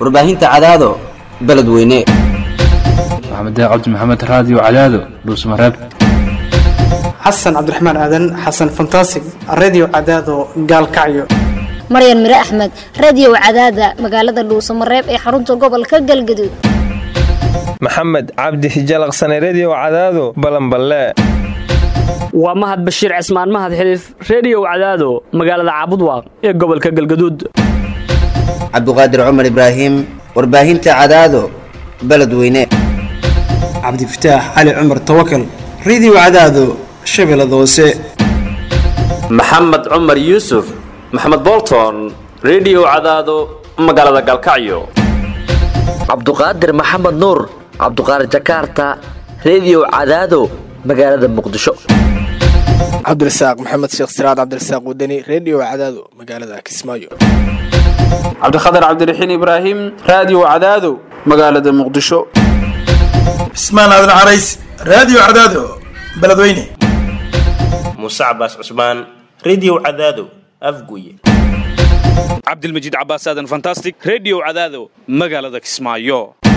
warbaahinta cadaado beledweyne maxamed cabdi maxamed raadiyo cadaado dhuusmareeb xasan cabdiraxmaan aadan xasan fantasig redio cadaado gaalkacyo maryan mire axmed radiyow cadaada magaalada dhuusamareeb ee xarunta gobolka galgaduud maxamed cabdi hijalaqsane rediyow cadaado balanballe waa mahad bashiir cismaan mahad xiliif rediyow cadaado magaalada caabudwaaq ee gobolka galgaduud cabduqaadir cumar ibraahim warbaahinta cadaado beledweyne cabdifataax cali cumar tawakal redio cadaado shabeellada hoose maxamed cumar yuusuf maxamed bolton rediyow cadaado magaalada galkacyo cabduqaadir maxamed nuur cabduqaadir jakarta rediyow cadaado magaalada muqdisho cabdirasaaq maxamed sheekh siraad cabdirasaaq wadani rediyo cadaado magaalada kismaayo cabdikhatar cabdiraxiin ibraahim raadiyo cadaado magaalada muqdisho cismaan aadan carays raadiyo cadaado beledweyne muuse cabaas cusmaan rediyo cadaado afguye cabdilmajiid cabaas aadan fantastic rediyo cadaado magaalada kismaayo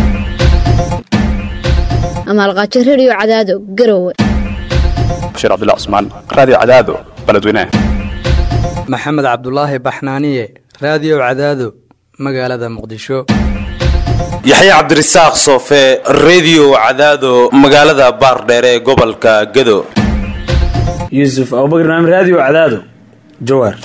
amaalqaajo rediyo cadaado garowe bashiir cabdullah cusmaan raadiyo cadaado beledweyne maxamed cabdulaahi baxnaaniye raadiyo cadaado magaalada muqdisho yaxye cabdirasaaq soofe rediyo cadaado magaalada baardheere ee gobolka gado yuusuf abubakar naam raadiyo cadaado jawaar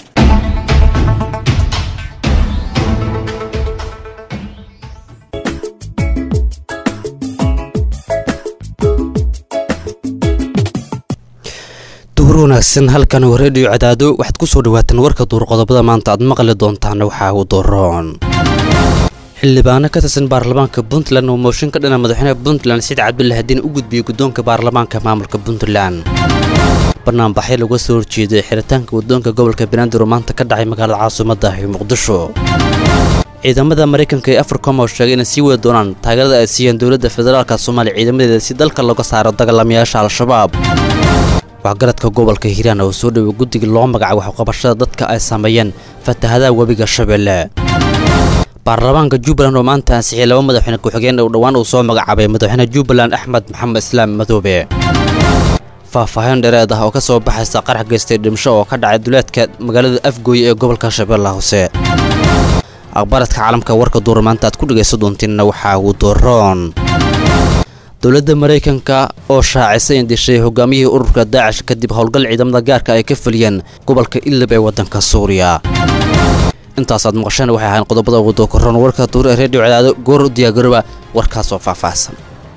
wanaagsan halkan waa rediyo cadaado waxaad ku soo dhawaataan warka duurqodobada maanta aad maqli doontaan waxaa uu doroon xildhibaano ka tirsan baarlamaanka puntland oo mooshin ka dhana madaxweynaha puntland saciid cabdulla hadiin u gudbiyey guddoonka baarlamaanka maamulka puntland banaanbaxyo laga soo horjeeday xiritaanka waddoonka gobolka banaadir oo maanta ka dhacay magaalada caasimadda ee muqdisho ciidamada maraykanka ee africom oo sheegay inay sii wadi doonaan taageerada ay siiyeen dowladda federaalka soomaaliya ciidamadeeda si dalka looga saaro dagaalamayaasha al-shabaab waxgaradka gobolka hiiraan oo soo dhoway guddiga loo magacaabo waxqabashada dadka ay sameeyeen fatahadaha webiga shabeelle baarlamaanka jubbaland oo maanta ansixiyay laba madaxweyne ku-xigeen oo dhowaan uu soo magacaabay madaxweyne jubbaland axmed maxamed islaam madoobe faahfaahin dheereed ah oo ka soo baxaysa qarax geystay dhimasho oo ka dhacay duleedka magaalada afgooye ee gobolka shabeellaha hoose aqbaradka caalamka warka duura maanta aad ku dhegaysan doontiinna waxaa uu dooroon dowladda maraykanka oo shaacisay in dishay hogaamiyihii ururka daacish kadib howlgal ciidamada gaarka ay ka fuliyeen gobolka idlib ee waddanka suuriya intaasaad maqasheen waxay ahayn qodobada ugu dookoron warka duur ee reediyo cadaado goor u diyaagaroba warkaasoo faahfaahsan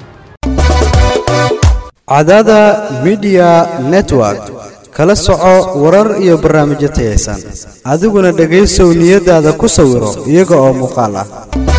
cadaada midiya network kala soco warar iyo barnaamijyo tayaysan adiguna dhegaysow niyadaada ku sawiro iyaga oo muuqaal ah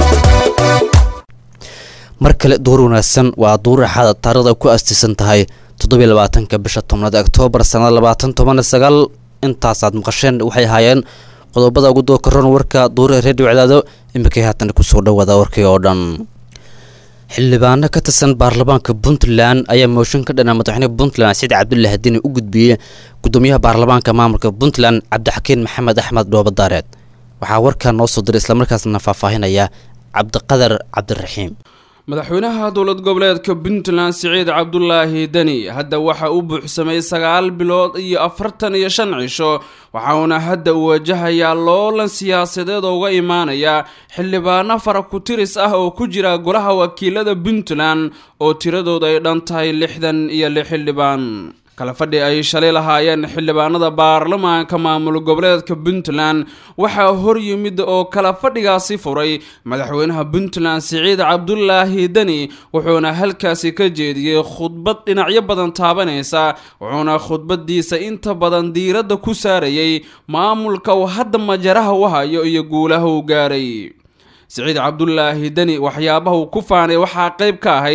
mar kale duur wanaagsan waa duur axaada taarikhda ku astiisan tahay toddobiy labaatanka bisha tobnaad oktoobar sannada labaatan toban sagaal intaasaad maqasheen waxay ahaayeen qodobada ugu dookaroon warka duur ee reediyo cadaado iminkay haatan kusoo dhawaada warkii oo dhan xildhibaano ka tirsan baarlamaanka puntland ayaa mooshin ka dhana madaxweyne puntland saciid cabdulla hadiin u gudbiyey gudoomiyaha baarlamaanka maamulka puntland cabdixakiin maxamed axmed dhoobadaareed waxaa warkaa noo soo diray islamarkaasna faahfaahinaya cabdiqadar cabdiraxiim madaxweynaha dowlad goboleedka puntland siciid cabdulaahi deni hadda waxa uu buuxsamay sagaal bilood iyo afartan iyo shan cisho waxauna hadda uu wajahayaa loolan siyaasadeed oo uga imaanaya xildhibaano fara ku-tiris ah oo ku jira golaha wakiilada puntland oo tiradooda ay dhan tahay lixdan iyo lix xildhibaan kala fadhi ay shalay lahaayeen xildhibaanada baarlamaanka maamul goboleedka puntland waxaa hor yimid oo kala fadhigaasi furay madaxweynaha puntland siciid cabdulaahi deni wuxuuna halkaasi ka jeediyey khudbad dhinacyo badan taabanaysa wuxuuna khudbadiisa inta badan diiradda ku saarayay maamulka uu hadda majaraha u hayo iyo guulaha uu gaaray siciid cabdulaahi deni waxyaabaha uu ku faanay waxaa qayb ka ahayd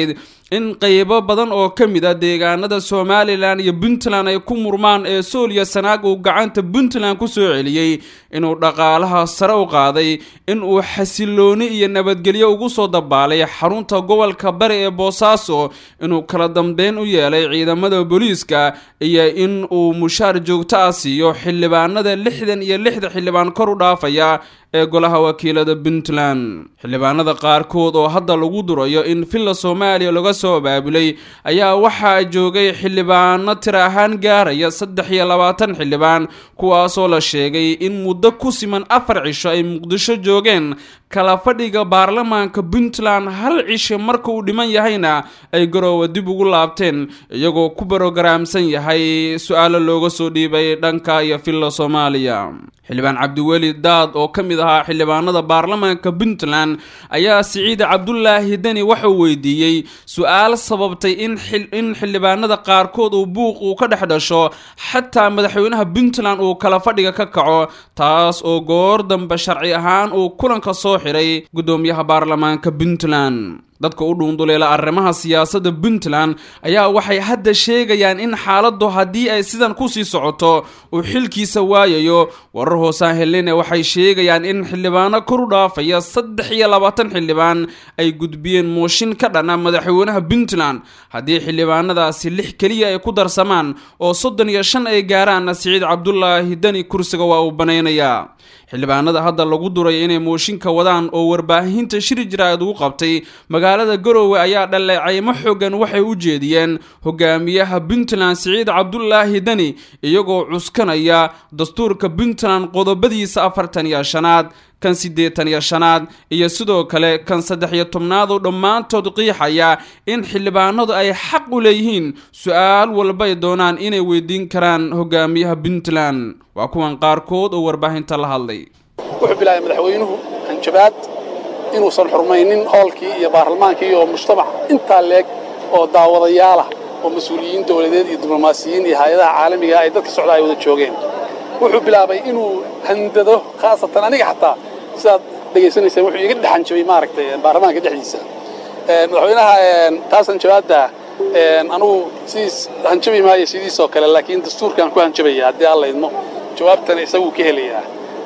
in qaybo badan oo ka mid a deegaanada somalilan iyo puntland ay ku murmaan ee sooliya sanaag uu gacanta puntland ku soo celiyey inuu dhaqaalaha sare u qaaday in uu xasilooni iyo nabadgelyo ugu soo dabaalay xarunta gobolka bari ee boosaaso inuu kala dambeyn u yeelay ciidamada booliiska iyo in uu mushaar joogto ah siiyo xildhibaanada lixdan iyo lixda xildhibaan kor u dhaafaya ee golaha wakiilada puntland xildhibaanada qaarkood oo hadda lagu durayo in villa soomaaliya laga soo abaabulay ayaa waxaa joogay xildhibaano tira ahaan gaaraya saddex iyo labaatan xildhibaan kuwaasoo la sheegay in muddo ku siman afar cisho ay muqdisho joogeen kala fadhiga baarlamaanka puntland hal cisho marka uu dhiman yahayna ay garoowa dib ugu laabteen iyagoo ku barogaraamsan yahay su-aalo looga soo dhiibay dhanka iyo villa soomaaliya xildhibaan cabdiweli daad oo ka mid ahaa xildhibaanada baarlamaanka puntland ayaa siciid cabdulaahi deni waxauu weydiiyey su-aal sababtay in xildhibaanada qaarkood uu buuq uu ka dhex dhasho xataa madaxweynaha puntland uu kala fadhiga ka kaco taas oo goor dambe sharci ahaan uu kulanka soo xiray guddoomiyaha baarlamaanka puntland dadka u dhuunduleela arrimaha siyaasadda puntland ayaa waxay hadda sheegayaan in xaaladdu haddii ay sidan kusii socoto uu xilkiisa waayayo warar hoosaan helene waxay sheegayaan in xildhibaano kor u dhaafaya saddex iyo labaatan xildhibaan ay gudbiyeen mooshin ka dhana madaxweynaha puntland haddii xildhibaanadaasi lix keliya ay ku darsamaan oo soddon iyo shan ay gaaraanna siciid cabdulaahi deni kursiga waa uu banaynayaa xildhibaanada hadda lagu duray inay mooshinka wadaan oo warbaahinta shiri jiraad ugu qabtay magaalada garoowe ayaa dhaleecaymo xoogan waxay u jeediyeen hogaamiyaha puntland siciid cabdulaahi deni iyagoo cuskanaya dastuurka puntland qodobadiisa afartan iyo shanaad kan siddeetan iyo shanaad iyo sidoo kale kan saddex iyo tobnaad oo dhammaantood qiixaya in xildhibaanadu ay xaq u leeyihiin su-aal walba ay doonaan inay weydiin karaan hogaamiyaha puntland waa kuwan qaarkood oo warbaahinta la hadlay wuxuu bilaabay madaxweynuhu hanjabaad inuusan xurmaynin hoolkii iyo baarlamaankii iyo mujtamac intaa leeg oo daawadayaalah oo mas-uuliyiin dowladeed iyo diblomaasiyiin iyo hay-adaha caalamiga ay dadka socda ay wada joogeen wuxuu bilaabay inuu handado khaasatan aniga xataa sidaad dhegaysanaysaan wuxuu iga dhex hanjabay maaragtay baarlamaanka dhexdiisa madaxweynaha taas hanjabaadda anugu sidiis hanjabi maayo sidiisoo kale laakiin dastuurkaan ku hanjabaya haddii alla idmo jawaabtana isaguu ka helayaa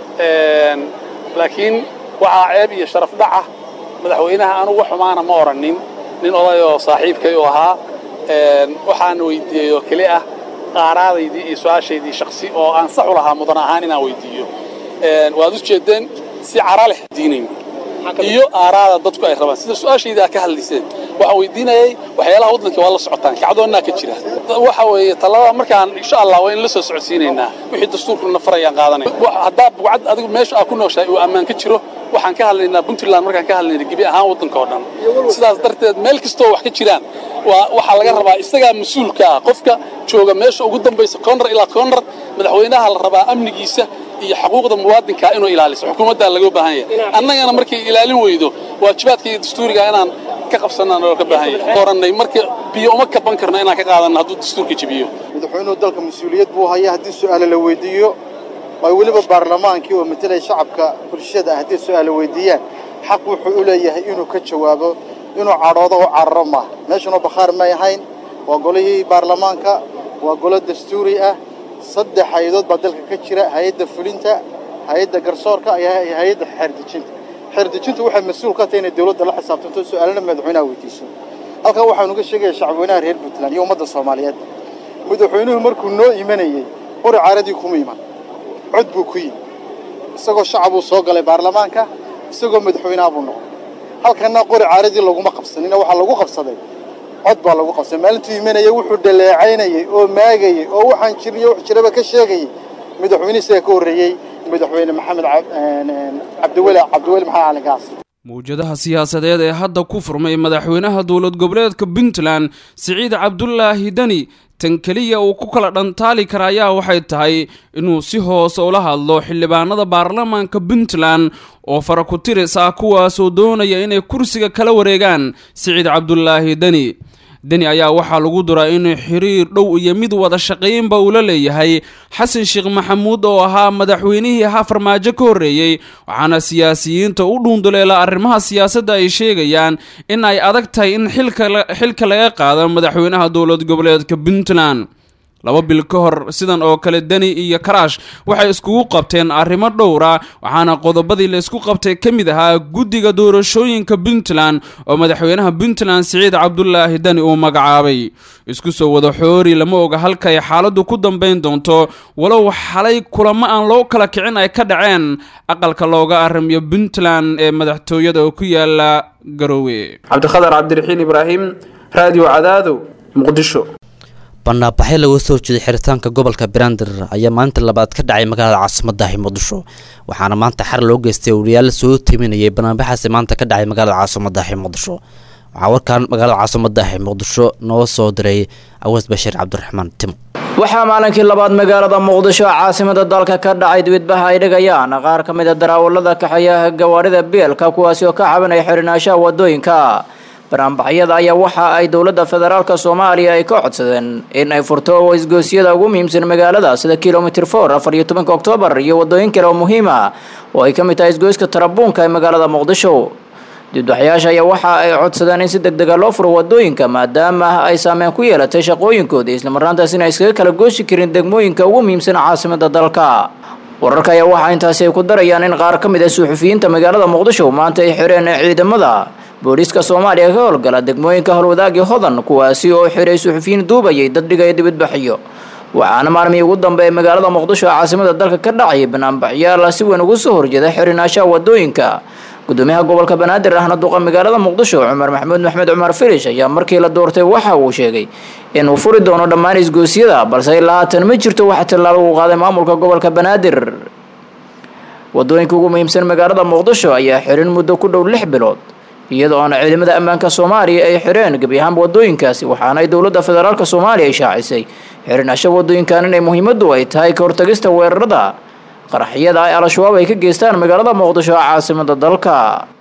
laakiin waxaa ceeb iyo sharaf dhaca madaxweynaha anugu wax xumaana ma odhannin nin odayoo saaxiibkay u ahaa waxaan weydiiyey oo keli ah qaaraadaydii iyo su-aashaydii shaksi oo aan sax u lahaa mudan ahaan inaan weydiiyo waad u jeeddeen si cara leh diinayn iyo aaraada dadku ay rabaan sida su-aashayda ka hadlayseen waxaan weydiinayay waxyaalaha waddanka waa la socotaan kacdoonnaa ka jira waxa weeye talada markaan insha allah waa in la soo socodsiinaynaa wixii dastuurkuna farayaan qaadanay haddaa bugcad adigu meesha aa ku nooshahay uu ammaan ka jiro waxaan ka hadlaynaa puntland markaan ka hadlayna gebi ahaan waddanka oo dhan sidaas darteed meel kastoo wax ka jiraan waxaa laga rabaa isagaa mas-uulka ah qofka jooga meesha ugu dambaysa koonrar ilaa koonrar madaxweynaha la rabaa amnigiisa iyo xuquuqda muwaadinka inuu ilaaliso xukuumaddaa laga baahan yahay annagana markay ilaalin weydo waajibaadka iyo dastuuriga inaan ka qabsanaan oo ka baahan yahay orannay marka biyo uma kaban karno inaan ka qaadanno hadduu dastuurka jebiyo madaxweynuhu dalka mas-uuliyad buu haya haddii su'aale la weydiiyo waa weliba baarlamaankii oo matelay shacabka bulshada ah haddii su'aale weydiiyaan xaq wuxuu u leeyahay inuu ka jawaabo inuu cadhoodo u cararo maaha meeshanoo bakhaar may ahayn waa golihii baarlamaanka waa golo dastuuri ah saddex hay-adood baa dalka ka jira hay-adda fulinta hay-adda garsoorka iyo hay-adda xeerdejinta xeerdejintu waxay mas-uul ka tahay inay dawladda la xisaabtanto su'aalana madaxweynaha weydiiso halkan waxaanu ga sheegaya shacabweynaha reer puntland iyo ummadda soomaaliyeed madaxweynuhu markuu noo imanayey qori caaradii kuma iman cod buu ku yimi isagoo shacabuu soo galay baarlamaanka isagoo madaxweynaha buu noqday halkanna qori caaradii laguma qabsanina waxaa lagu qabsaday cod baa lagu qabsaday maalintuu imanayey wuxuu dhaleecaynayey oo maagayey oo waxaan jirniyo wax jiraba ka sheegayey madaxweyne isaga ka horreeyey madaxweyne maxamed cabdiweli cabdiweli maxamed cali gaas mawjadaha siyaasadeed ee hadda ku furmay madaxweynaha dowlad goboleedka puntland siciid cabdulaahi deni tan keliya uu ku kala dhantaali kara ayaa waxay tahay inuu si hoose ula hadlo xildhibaanada baarlamaanka puntland oo fara ku tiris ah kuwaasoo doonaya inay kursiga kala wareegaan siciid cabdulaahi deni deni ayaa waxaa lagu duraa inuu xiriir dhow iyo mid wada shaqaynba uu la leeyahay xasan sheekh maxamuud oo ahaa madaxweynihii ahaa farmaajo ka horreeyey waxaana siyaasiyiinta u dhuunduleela arrimaha siyaasadda ay sheegayaan in ay adag tahay in xilka laga qaado madaxweynaha dowlad goboleedka puntland laba bil ka hor sidan oo kale deni iyo karaash waxay iskugu qabteen arrimo dhowra waxaana qodobadii la isku qabtay ka mid ahaa guddiga doorashooyinka puntland oo madaxweynaha puntland siciid cabdulaahi deni uu magacaabay isku soo wada xoori lama oga halka ay xaaladdu ku dambayn doonto walow xalay kulamo aan loo kala kicin ay ka dhaceen aqalka looga arrimiyo puntland ee madaxtooyada oo ku yaala garoowe cabdikhadar cabdiraxiin ibraahim raadiyo cadaado muqdisho banaabaxyo laga soo jeeday xiritaanka gobolka banaadir ayaa maalinta labaad ka dhacay magaalada caasimadaahi muqdisho waxaana maanta xar loo geystay wariyaal soo timinayay banaanbaxaasi maanta ka dhacay magaalada caasimadaahi muqdisho waxaa warkaan magaalada caasimadaahi muqdisho noo soo diray awas bashiir cabdiraxmaan timo waxaa maalinkii labaad magaalada muqdisho caasimada dalka ka dhacay dibidbaha ay dhigayaan qaar ka mid a daraawalada kaxeeyaha gawaarida beelka kuwaasi oo ka cabanaya xirinaashaha wadooyinka banaanbaxyada ayaa waxa ay dowladda federaalka soomaaliya ay ka codsadeen in ay furto isgoosyada ugu muhiimsan magaalada sida kilomitr for afar iyo tobanka oktoobar iyo wadooyin kale oo muhiima oo ay ka mid tahay isgoyska tarabuunka ee magaalada muqdisho dibadbaxyaasha ayaa waxa ay codsadeen in si deg dega loo furo wadooyinka maadaama ay saameyn ku yeelatay shaqooyinkooda islamarnaantaas in ay iskaga kala gooshi karin degmooyinka ugu muhiimsan caasimada dalka wararka ayaa waxaa intaasi ay ku darayaan in qaar ka mid ah suxufiyiinta magaalada muqdisho maanta ay xireen ciidamada booliiska soomaaliya ka howlgala degmooyinka howlwadaagii hodan kuwaasi oo xiray suxufiyiin duubayay dad dhigaya dibadbaxyo waxaana maalmihii ugu dambeeyay magaalada muqdisho ee caasimada dalka ka dhacay banaanbaxyaal si weyn ugu soo horjeeda xirinaashaha wadooyinka gudoomiyaha gobolka banaadir ahna duqa magaalada muqdisho cumar maxamuud maxmed cumar filish ayaa markii la doortay waxa uu sheegay inuu furi doono dhammaan isgoosyada balse ilaa haatan ma jirto wax tallaabo uu qaaday maamulka gobolka banaadir wadooyinka ugu muhiimsan magaalada muqdisho ayaa xirin muddo ku dhow lix bilood iyadoo oona ciidamada ammaanka soomaaliya ay xireen gebi ahaanba wadooyinkaasi waxaana ay dowladda federaalka soomaaliya ay shaacisay xirinaasha wadooyinkan inay muhiimadu ay tahay ka hortagista weerarada qaraxyada ay al-shabaab ay ka geystaan magaalada muqdisho ee caasimada dalka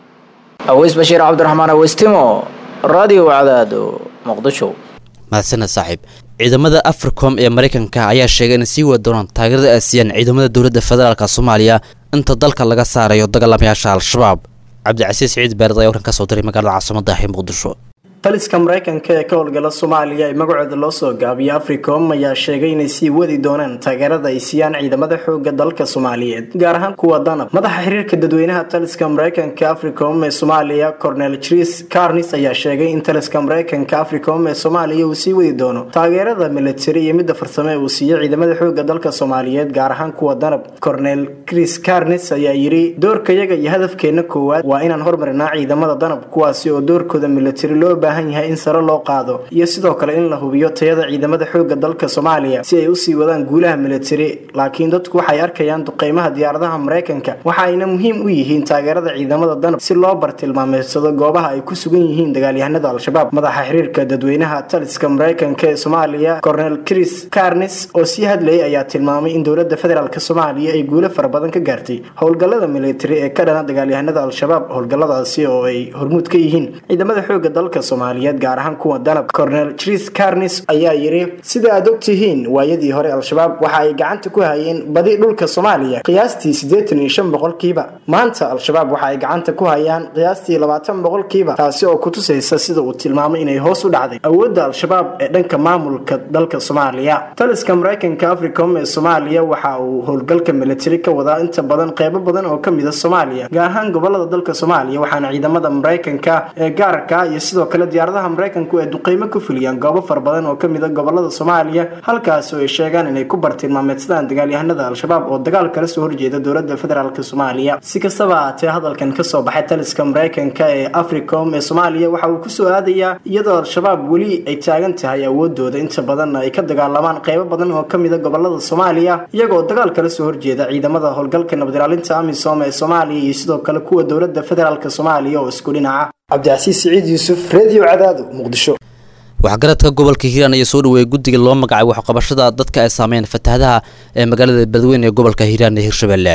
aweys bashiir cabdiraxmaan aweystimo radio cadaado muqdisho mahadsaned saaxiib ciidamada africom ee maraykanka ayaa sheegay inay sii wadi doonaan taageerada ay siiyaan ciidamada dowladda federaalk soomaaliya inta dalka laga saarayo dagaalamayaasha al-shabaab cabdicasiis ciid beered ayaa warkan ka soo diray magaalada caasimadahi muqdisho taliska maraykanka ee ka howlgala soomaaliya ee magacooda loo soo gaabiyo africom ayaa sheegay inay sii wadi doonaan taageerada ay siiyaan ciidamada xooga dalka soomaaliyeed gaar ahaan kuwa danab madaxa xiriirka dadweynaha taliska maraykanka africom ee soomaaliya cornel tris carnis ayaa sheegay in taliska maraykanka africom ee soomaaliya uu sii wadi doono taageerada militari iyo midda farsame uu siiyo ciidamada xooga dalka soomaaliyeed gaar ahaan kuwa danab cornel chris carnis ayaa yidhi doorkayaga iyo hadafkeena koowaad waa inaan hormarinaa ciidamada danab kuwaasi oo doorkooda militari loo yahay in sare loo qaado iyo sidoo kale in la hubiyo tayada ciidamada xooga dalka soomaaliya si ay usii wadaan guulaha militari laakiin dadku waxay arkayaan duqeymaha diyaaradaha maraykanka waxa ayna muhiim u yihiin taageerada ciidamada danab si loo bartilmaameedsado goobaha ay ku sugan yihiin dagaalyahanada al-shabaab madaxa xiriirka dadweynaha taliska maraykanka ee soomaaliya cornel chris carnis oo sii hadlayay ayaa tilmaamay in dowlada federaalk soomaaliya ay guulo fara badan ka gaartay howlgalada militari ee ka dhana dagaalyahanada al-shabaab howlgaladaasi oo ay hormuud ka yihiin ciidamada xooga dalka gaar ahaan kuwa danab cornel tris carnis ayaa yidhi sida aad og tihiin waayadii hore al-shabaab waxa ay gacanta ku hayeen badi dhulka soomaaliya qiyaastii siddeetan iyo shan boqolkiiba maanta al-shabaab waxa ay gacanta ku hayaan qiyaastii labaatan boqolkiiba taasi oo kutusaysa sida uu tilmaamay inay hoos u dhacday awoodda al-shabaab ee dhanka maamulka dalka soomaaliya taliska maraykanka africom ee soomaaliya waxa uu howlgalka militari ka wadaa inta badan qeybo badan oo kamid a soomaaliya gaar ahaan gobolada dalka soomaaliya waxaana ciidamada maraykanka ee gaarka iyo sidoo kale diyaaradaha maraykanku ay duqeymo ku fuliyaan goobo fara badan oo kamid a gobolada soomaaliya halkaasi oo ay sheegaan inay ku bartilmaameedsadaan dagaalyahanada al-shabaab oo dagaal kala soo horjeeda dowlada federaalk soomaaliya si kastaba ahaatee hadalkan kasoo baxay taliska maraykanka ee africom ee soomaaliya waxa uu kusoo aadayaa iyadoo al-shabaab weli ay taagan tahay awoodooda inta badanna ay ka dagaalamaan qeybo badan oo kamid a gobolada soomaaliya iyagoo dagaal kala soo horjeeda ciidamada howlgalka nabadilaalinta amisom ee soomaaliya iyo sidoo kale kuwa dowlada federaalk soomaaliya oo isku dhinaca cabdicasiis siciid yuusuf redio cadaado muqdisho waxgaradka gobolka hiiraan ayaa soo dhaweeyay guddiga loo magacay waxqabashada dadka ay saameeyeen fatahadaha ee magaalada beledweyne ee gobolka hiiraan ee hirshabelle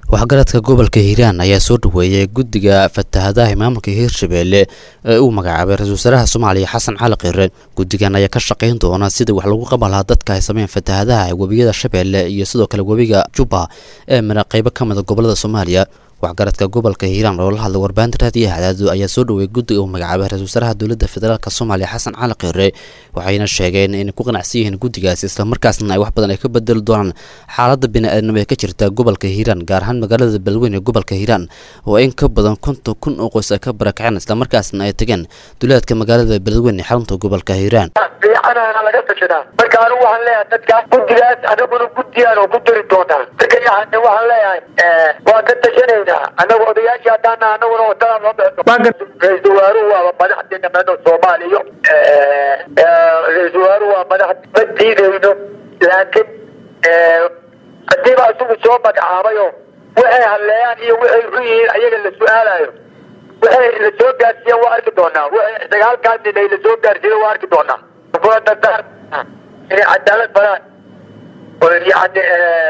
waxgaradka gobolka hiiraan ayaa soo dhaweeyay guddiga fatahadaha maamulka hiirshabeelle ee uu magacaabay ra-isul wasaaraha soomaaliya xasan cali khire guddigan ayaa ka shaqayn doona sidii wax lagu qaban lahaa dadka ay sameyn fatahadaha webiyada shabeelle iyo sidoo kale webiga jubba ee mara qaybo ka mida gobolada soomaaliya waxgaradka gobolka hiiraan oo la hadlay warbaahinta raadiyaha cadaado ayaa soo dhaweeyay guddiga uu magacaabay ra-isul wasaaraha dowladda federaalk soomaaliya xasan cali khire waxayna sheegeen inay ku qanacsan yihiin guddigaasi islamarkaasna ay wax badan ay ka bedeli doonaan xaaladda bini-aadnimo ee ka jirta gobolka hiiraan gaar ahaan magaalada beledweyne ee gobolka hiiraan oo in ka badan konton kun oo qoys ay ka barakaceen islamarkaasna ay tageen duleedka magaalada beledweyne xarunta gobolka hiiraan fiicanana laga tashadaa marka anigu waxaan leeyahay dadka guddigaas anaguna guddiyaan oo ku diri doonaa dadkayahane waxaan leeyahay waan ka tashanaynaa anagu odayaashii haddaana anaguna wadadaan loo bixi ra-iisul wasaaruhu waaba madaxdeena meedho soomaaliya ra-iisul wasaaruhu waa madax ma diidayno laakiin hadiiba isagu soo magacaabayo waxay hadleeyaan iyo waxay xun yihiin ayaga la su-aalayo waxay la soo gaarsiiyeen waa arki doonaa waxay dagaalkaas inay la soo gaarsiiyeen waa arki doonaa kula dardaar inay cadaalad balaan oo yani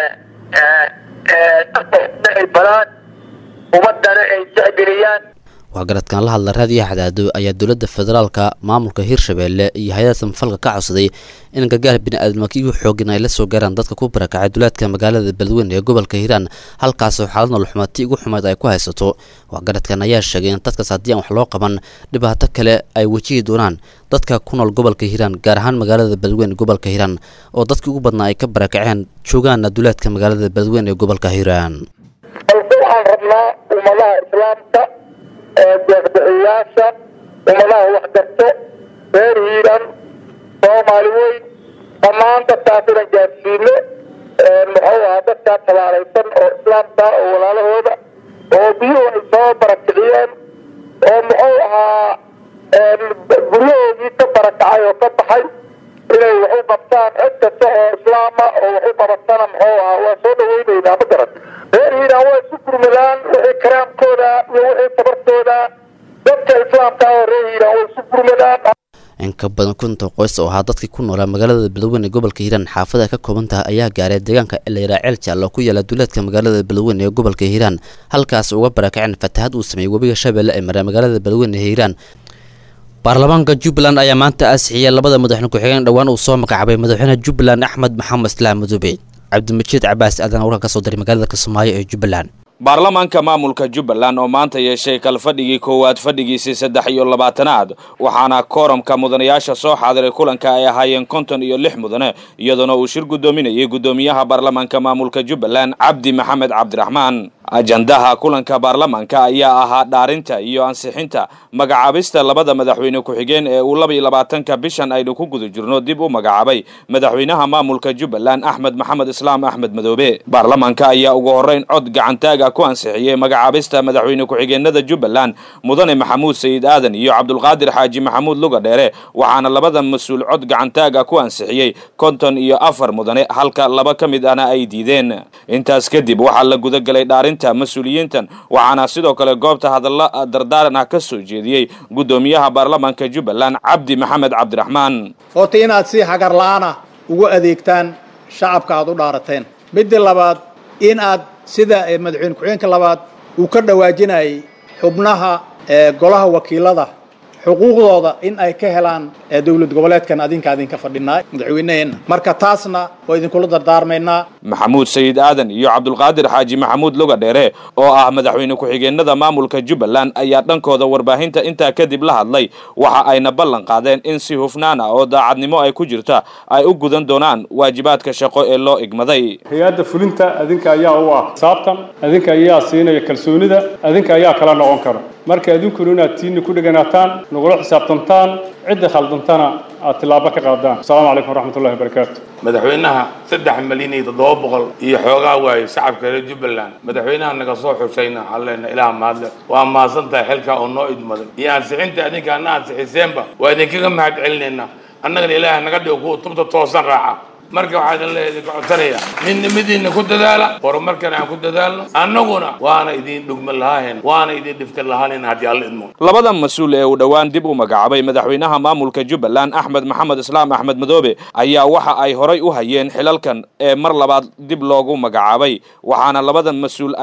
ay balaan ummadana ay jecgeliyaan waxgaradkan la hadla raadiyaha cadaado ayaa dowladda federaalka maamulka hiirshabeelle iyo hay-ada samafalka ka codsaday in gargaar bini-aadamkiigu xoogin ay la soo gaaraan dadka ku barakacay duleedka magaalada beledweyne ee gobolka hiiraan halkaasoo xaalad noloxumaati ugu xumeed ay ku haysato waxgaradkan ayaa sheegay in dadkaas haddii aan wax loo qaban dhibaato kale ay wajihi doonaan dadka ku nool gobolka hiiraan gaar ahaan magaalada beledweyne gobolka hiiraan oo dadkii ugu badnaa ay ka barakaceen joogaana duleedka magaalada beledweyne ee gobolka hiiraan balse waxaan rabnaa ummadaha islaamka deeqbixiyaasha ummadaha waxgarto reer hiiran soomaali weyn dhammaan dadkaas inan gaarsiino muxuu ahaa dadkaa tabaalaysan oo islaamka oo walaalahooda oo biyuhu ay soo barakiciyeen oo muxuu ahaa guryahoodii ka barakacay oo ka baxay inay wax u qabtaan cid kasta oo islaama oo wax u qabatana muxuu ahaa waa soo dhaweyneynaa ma garan reer hiiraan waa isu gurmadaan wixii karaamkooda iyo wixii tabartooda dadka islaamka oo reer hiiraan waa isu gurmadaan in ka badan kunta qoys oo ahaa dadkii ku noolaa magaalada beledweyne ee gobolka hiiraan xaafada ka kooban tahay ayaa gaaray deegaanka elayraa ceel jaallo ku yaala duleedka magaalada beledweyne ee gobolka hiiraan halkaas uga barakaceen fatahad uu sameeyey webiga shabeelle ee maray magaalada beledweyne ee hiiraan baarlamaanka jubbaland ayaa maanta ansixiyay labada madaxweyne ku-xigeen dhowaan uu soo magacaabay madaxweyne jubbaland axmed maxamed islaam madoobe cabdimajiid cabaas aadan warka ka soo diray magaalada kismaayo ee jubbaland baarlamaanka maamulka jubbaland oo maanta yeeshay kalfadhigii koowaad fadhigiisii saddex iyo labaatanaad waxaana kooramka mudanayaasha soo xaadiray kulanka ay ahaayeen konton iyo lix mudane iyadoona uu shir guddoominayay guddoomiyaha baarlamaanka maamulka jubbaland cabdi maxamed cabdiraxmaan ajandaha kulanka baarlamaanka ayaa ahaa dhaarinta iyo ansixinta magacaabista labada madaxweyne ku-xigeen ee uu laba iyo labaatanka bishan aynu ku guda jirno dib u magacaabay madaxweynaha maamulka jubbaland axmed maxamed islaam axmed madoobe baarlamaanka ayaa ugu horreyn cod gacantaaga ku ansixiyey magacaabista madaxweyne ku-xigeenada jubbaland mudane maxamuud sayid aadan iyo cabdulqaadir xaaji maxamuud luga dheere waxaana labada mas-uul cod gacantaaga ku ansixiyey konton iyo afar mudane halka laba ka mid ahna ay diideen intaas kadib waxaa la gudagelay dhaarinta mas-uuliyiintan waxaana sidoo kale goobta hadalla dardaaran ah ka soo jeediyey guddoomiyaha baarlamaanka jubbaland cabdi maxamed cabdiraxmaan horta inaad si hagar la-aana ugu adeegtaan shacabka aad u dhaarateen midda labaad in aad sida madaxweyne ku-xigeenka labaad uu ka dhawaajinayay xubnaha golaha wakiilada xuquuqdooda in ay ka helaan dowlad goboleedkan adinka adinka fadhinaa madaxweyneheenna marka taasna waa idinkula dardaarmaynaa maxamuud sayid aadan iyo cabdulqaadir xaaji maxamuud luga dheere oo ah madaxweyne ku-xigeenada maamulka jubbaland ayaa dhankooda warbaahinta intaa kadib la hadlay waxa ayna ballan qaadeen in si hufnaan ah oo daacadnimo ay ku jirta ay u gudan doonaan waajibaadka shaqo ee loo igmaday hay-adda fulinta adinka ayaa u ah saabtan adinka ayaa siinaya kalsoonida adinka ayaa kala noqon kara marka adinkuna inaad tiinni ku dheganaataan nagula xisaabtantaan cidda khaldantana aad tillaabo ka qaadaan asalaamu calaykum waraxmatullahi wabarakaatu madaxweynaha saddex milyan iyo toddoba boqol iyo xoogaa waaye shacabka reer jubbaland madaxweynaha naga soo xusayna halleena ilaah mahadle waa mahadsan tahay xilkaa oo noo idmaday iyo ansixinta adinka ana ansixiseenba waa idinkaga mahad celinaynaa annagana ilaaha naga dhigo kuwa tubta toosan raaca marka waxaa idin leeyahay idinka codsanaya midnimadiinna ku dadaala horumarkana aan ku dadaalno annaguna waana idin dhugma lahaahen waana idin dhifta lahaanen haddii alla idmo labada mas-uul ee uu dhowaan dib u magacaabay madaxweynaha maamulka jubbaland axmed maxamed islaam axmed madoobe ayaa waxa ay horay u hayeen xilalkan ee mar labaad dib loogu magacaabay waxaana labada mas-uul ay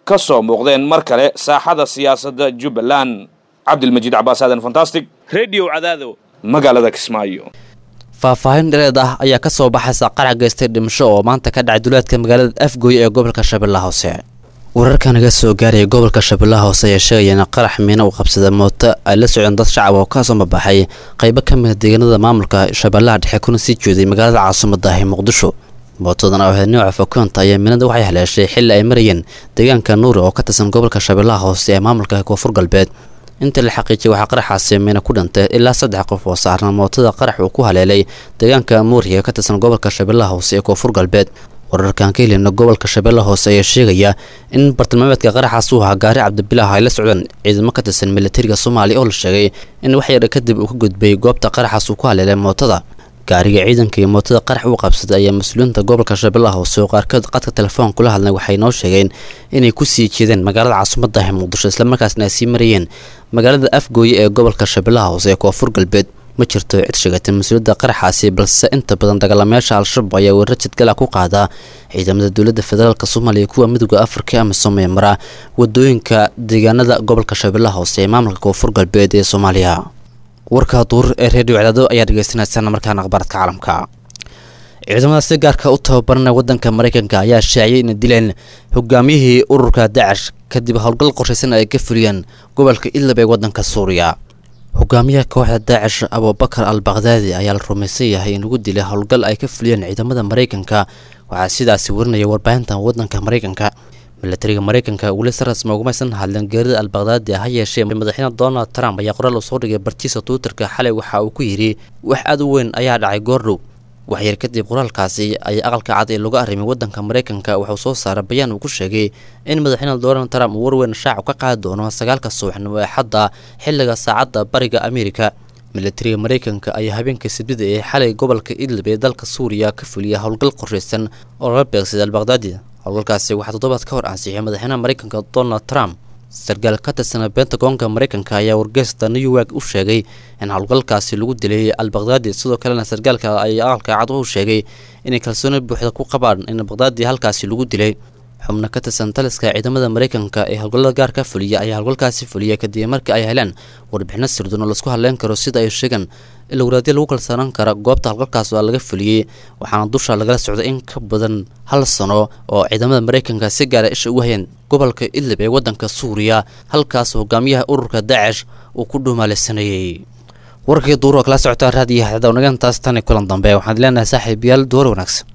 ka soo muuqdeen mar kale saaxada siyaasadda jubbaland cabdilmajiid cabaas aadan fantastic radio cadaado magaalada kismaayo faahfaahin dhereed ah ayaa ka soo baxaysa qarac geystay dhimasho oo maanta ka dhacay duleedka magaalada afgooy ee gobolka shabeellaha hoose wararka naga soo gaaraya gobolka shabeellaha hoose ayaa sheegaya in qarax miina uu qabsada mooto ay la socdeen dad shacab oo ka soo mabaxay qaybo ka mida deegaanada maamulka shabeellaha dhexe kuna sii jeeday magaalada caasimadda ah ee muqdisho mootadan oo ahayd nooca fokoonta ayaa miinada waxay haleeshay xilli ay marayeen deegaanka nuuri oo ka tirsan gobolka shabeellaha hoose ee maamulka koonfur galbeed inta la xaqiijiyay waxaa qaraxaasi miina ku dhintay ilaa saddex qof oo saarna mootada qarax uu ku haleelay deegaanka muuriya ee ka tirsan gobolka shabeellaha hoose ee koonfur galbeed wararkaan ka helina gobolka shabeellaha hoose ayaa sheegaya in bartilmaameedka qaraxaas uu ahaa gaari cabdibilaah ay la socdaan ciidamo ka tirsan militariga soomaaliya oo la sheegay in wax yar kadib uu ka gudbay goobta qaraxaas uu ku haleelay mootada gaariga ciidanka iyo mootada qarax u qabsaday ayaa mas-uuliyiinta gobolka shabeellaha hoose oo qaarkood qadka telefoon kula hadlay waxay noo sheegeen inay ku sii jeedeen magaalada caasimadda ah ee muqdisho islamarkaasna ay sii marayeen magaalada afgooye ee gobolka shabeellaha hoose ee koonfur galbeed ma jirto cid sheegatay mas-uuliyadda qaraxaasi balse inta badan dagaalamayaasha al-shabaab ayaa weerar jidgala ku qaada ciidamada dowladda federaalk soomaaliya kuwa midooda afrika ama soomaya mara wadooyinka deegaanada gobolka shabeellaha hoose ee maamulka koonfur galbeed ee soomaaliya warka duur ee reediyo cadaado ayaa dhegeysanaysan markaana akhbaaradka caalamka ciidamada si gaarka u tababaranaya wadanka maraykanka ayaa shaaciyay inay dileen hogaamiyihii ururka dacash kadib howlgal qorshaysan ay ka fuliyeen gobolka idlab ee wadanka suuriya hogaamiyaha kooxda daacish abubakar al bakdaadi ayaa la rumaysan yahay in lagu dilay howlgal ay ka fuliyeen ciidamada maraykanka waxaa sidaasi warinaya warbaahinta wadanka maraykanka milatariga maraykanka weli si rasmi ugumaysan hadleen geerida al bakdaadi ha yeeshee madaxweyne donald trump ayaa qoraal uu soo dhigay bartiisa twitterka xalay waxa uu ku yidhi wax aad u weyn ayaa dhacay goordhow waxyar kadib qoraalkaasi ayaa aqalka cad ee lagu arrimay wadanka maraykanka wuxuu soo saaray bayaan uu ku sheegay in madaxweyne donald trump uu warweyn shaacu ka qaadi doono sagaalka subaxnimo ee xadda xilliga saacadda bariga amerika milatariga maraykanka ayaa habeenka sabtida ee xalay gobolka idlib ee dalka suuriya ka fuliya howlgal qorshaysan oo lala beegsaday al bakdaadi howlgalkaasi waxaa toddobaad ka hor ansixiyay madaxweynaha maraykanka donald trump sarkaal ka tirsana bentagonka maraykanka ayaa wargeysta new york u sheegay in howlgalkaasi lagu dilay al bakdaadi sidoo kalena sarkaalka ay aqalka cad u sheegay inay kalsooni buuxda ku qabaan in bakdaadi halkaasi lagu dilay xubno ka tirsan taliska ciidamada maraykanka ee howlgallada gaar ka fuliya ayaa howlgalkaasi fuliya kadib markii ay heleen warbixino sirdoon oo laisku hadleyn karo sida ay sheegaan in lawaraadyo lagu kalsoonaan kara goobta howlgalkaas waa laga fuliyey waxaana dusha lagala socday in ka badan hal sano oo ciidamada maraykanka si gaara isha ugu hayeen gobolka idlib ee wadanka suuriya halkaas hogaamiyaha ururka daacish uu ku dhuumaalaysanayey warkii duuro kala socotaa raadiyaha xadawnagaantaas tan kulan dambe waxaan leenahay saaxiib yaal duwar wanaagsan